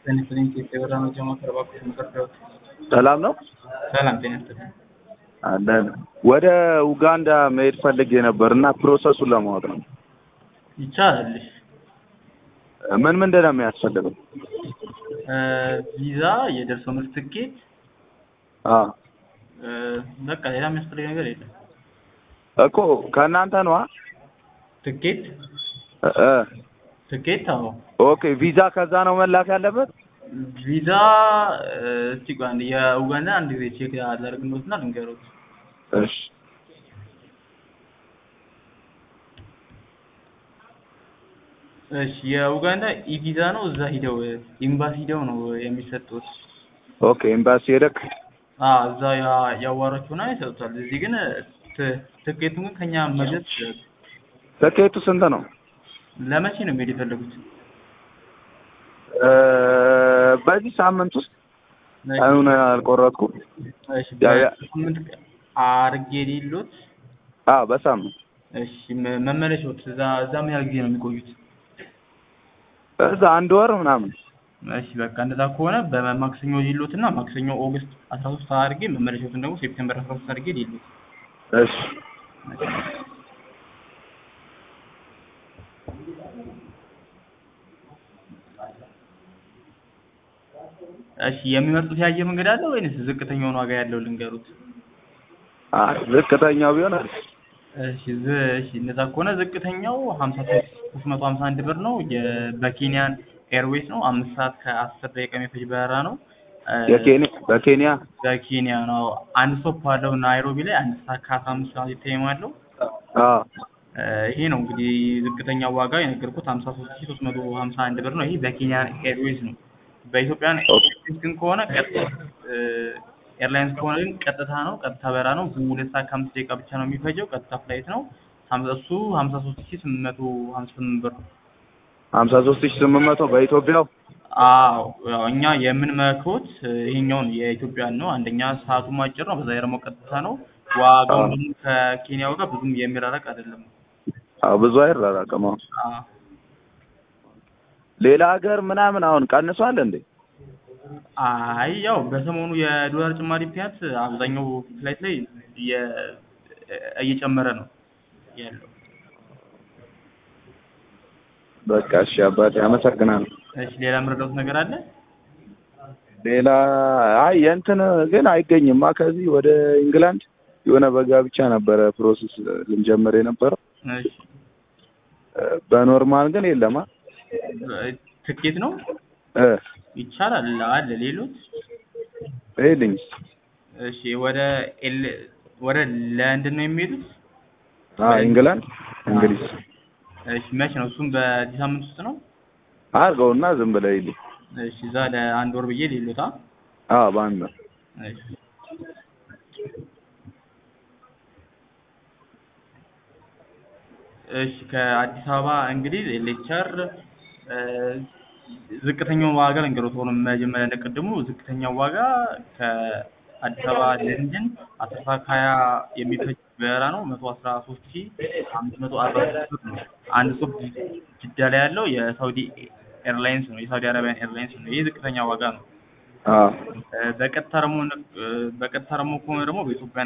ጤና ይስጥልኝ የበራ ነው ጀማ ከረባኩት መሰረት ሰላም ነው ሰላም ጤና ይስጥልኝ አለን ወደ ኡጋንዳ መሄድ ፈልጌ ነበር እና ፕሮሰሱን ለማወቅ ነው ይቻላል ምን ምንድን ነው የሚያስፈልገው ቪዛ የደርሶ መልስ ትኬት አ በቃ ሌላ የሚያስፈልግ ነገር የለም እኮ ከእናንተ ነዋ ትኬት እ ትኬት አዎ ኦኬ ቪዛ ከዛ ነው መላክ ያለበት ቪዛ እስቲ ቆይ አንዴ የኡጋንዳ አንድ ጊዜ ቼክ አደርግሎትና ልንገሮት እሺ እሺ የኡጋንዳ ኢቪዛ ነው እዛ ሂደው ኤምባሲ ሂደው ነው የሚሰጡት ኦኬ ኤምባሲ ሄደክ አ እዛ ያዋራችሁና ይሰጡታል እዚህ ግን ት- ትኬቱን ግን ከኛ መግዛት ይችላሉ ትኬቱ ስንት ነው ለመቼ ነው የሚሄድ የፈለጉት እ በዚህ ሳምንት ውስጥ ቀኑን አልቆረጥኩም እሺ ያ- ያ- በስምንት አርጌ ሌሎት አ በሳምንት እሺ መ- መመለሻዎት እዛ እዛ ምን ያህል ጊዜ ነው የሚቆዩት እዛ አንድ ወር ምናምን እሺ በቃ እንደዛ ከሆነ በማክሰኞ ሌሎት እና ማክሰኞ ኦገስት አስራ ሶስት አድርጌ መመለሻዎትን ደግሞ ሴፕቴምበር አስራ ሶስት አድርጌ ሌሎት እሺ እሺ የሚመርጡት የአየር መንገድ አለ ወይንስ ዝቅተኛውን ዋጋ ያለው ልንገሩት አ ዝቅተኛው ቢሆን አሪፍ እሺ ዝ እሺ እንደዛ ከሆነ ዝቅተኛው ሀምሳ ሶስት መቶ ሀምሳ አንድ ብር ነው የ- በኬንያን ኤርዌይስ ነው አምስት ሰዓት ከአስር ደቂቃ የሚፈጅ በረራ ነው እ የኬንያ በኬንያ በኬንያ ነው አንድ ስቶፕ አለው ናይሮቢ ላይ አንድ ሰዓት ከአስራ አምስት ሰዓት ታይም አለው አ እ ይሄ ነው እንግዲህ ዝቅተኛው ዋጋ የነገርኩት ሀምሳ ሶስት ሺህ ሶስት መቶ ሀምሳ አንድ ብር ነው ይሄ በኬንያን ኤርዌይስ ነው በኢትዮጵያን ኤርዌይስ ግን ከሆነ ቀጥታ እ ኤርላይንስ ከሆነ ግን ቀጥታ ነው ቀጥታ በራ ነው ሁለት ሰዓት ከአምስት ደቂቃ ብቻ ነው የሚፈጀው ቀጥታ ፍላይት ነው ሀምሳ እሱ ሀምሳ ሶስት ሺህ ስምንት መቶ ሀምሳ ስምንት ብር ነው ሀምሳ ሶስት ሺህ ስምንት መቶ በኢትዮጵያው አዎ ያው እኛ የምንመክሮት ይሄኛውን የኢትዮጵያን ነው አንደኛ ሰዓቱም አጭር ነው በዛ ላይ ደግሞ ቀጥታ ነው ዋጋው አዎ። ደግሞ ከኬንያው ጋር ብዙም የሚራራቅ አይደለም አዎ ብዙ አይራራቅም አሁን አዎ ሌላ ሀገር ምናምን አሁን ቀንሷል እንዴ አይ ያው በሰሞኑ የዶላር ጭማሪ ምክንያት አብዛኛው ፍላይት ላይ እየ- እየጨመረ ነው ያለው በቃ እሺ አባቴ አመሰግናለሁ እሺ ሌላ የምረዳውት ነገር አለ ሌላ አይ የእንትን ግን አይገኝማ ከዚህ ወደ ኢንግላንድ የሆነ በጋ ብቻ ነበረ ፕሮሰስ ልንጀምር የነበረው እሺ እ በኖርማል ግን የለማ ትኬት ነው እ ይቻላል አለ ሌሎች ሄድኝ እሺ ወደ ኤል ወደ ለንደን ነው የሚሄዱት አ ኢንግላንድ እንግሊዝ እሺ መቼ ነው እሱም በዚህ ሳምንት ውስጥ ነው አድርገውና ዝም ብለህ ሂድ እሺ እዛ ለአንድ ወር ብዬ ሌሎታ አ በአንድ ነው እሺ እሺ ከአዲስ አበባ እንግዲህ ሌክቸር ዝቅተኛውን ዋጋ ልንገሮት ሆኖ መጀመሪያ እንደቀድሙ ዝቅተኛው ዋጋ ከአዲስ አበባ ለንደን አስር ሰዓት ከሀያ የሚፈጅ በረራ ነው መቶ አስራ ሶስት ሺ አምስት መቶ አርባ ስድስት ብር ነው አንድ ስቶፕ ጅዳ ላይ ያለው የሳውዲ ኤርላይንስ ነው የሳውዲ አረቢያን ኤርላይንስ ነው ይህ ዝቅተኛ ዋጋ ነው አ በቀጥታ ደግሞ በቀጥታ ደግሞ ከሆነ ደግሞ በኢትዮጵያ